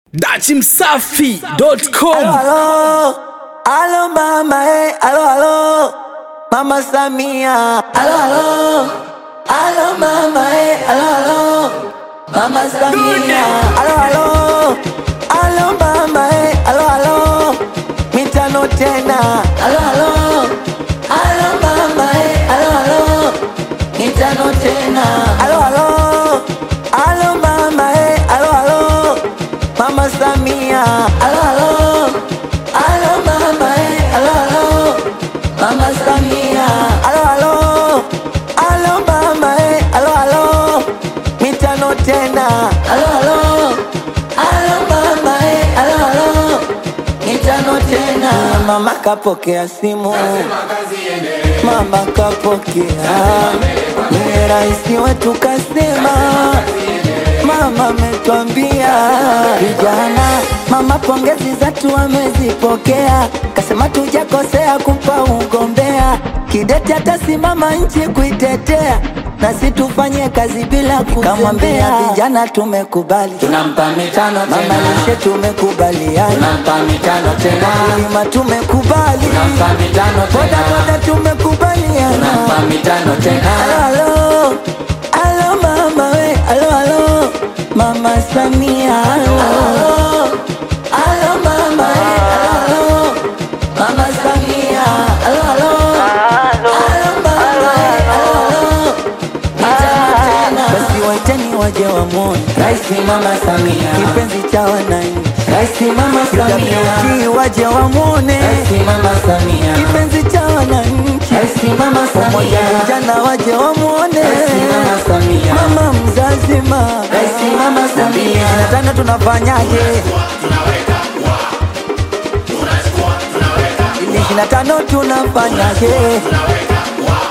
dachimsafi.com Aló, aló mama, eh, aló, aló, mama Samia, aló, aló, aló mama, eh, aló, aló, mama Samia, aló, aló, aló mama, eh, aló, aló, mitano tena, aló, aló, aló mama, eh, aló, aló, mitano tena, aló, aló, aló mama, eh, aló, aló, mama Samia, aló, aló, aló mama, eh, aló, aló, mama Samia, aló, aló, aló mama, eh, aló, aló, mitano tena, aló, aló, aló mama, eh, aló, aló, mitano tena, mama kapokea simu, mama kapokea, ni raisi wetu kasema Mama ametwambia vijana, mama pongezi zetu amezipokea, kasema tujakosea kumpa ugombea, kidete atasimama nchi kuitetea, nasi tufanye kazi bila kuzembea. Kamwambia vijana tumekubali, tunampa mitano mama tena, lishe tumekubaliana, tunampa mitano tena, kulima tumekubali, tunampa mitano boda tena, boda tumekubaliana. tunampa mitano tena, Alo, alo, alo mama we, alo, alo, mama Samia, alo, alo mama we, alo, alo, mama Samia, alo, alo, alo mama we, alo, alo, mitano tena. Basi waiteni waje wamwone Raisi Mama Samia, kipenzi cha wananchi, Raisi Mama Samia, UWT waje wamwone Raisi Mama Samia, kipenzi cha wananchi, Raisi Mama pamoja Samia, vijana waje wamwone Raisi Mama Samia, mama mzazima Raisi Mama Samia, na tano tunafanyaje ili ishirini na tano tunafanyaje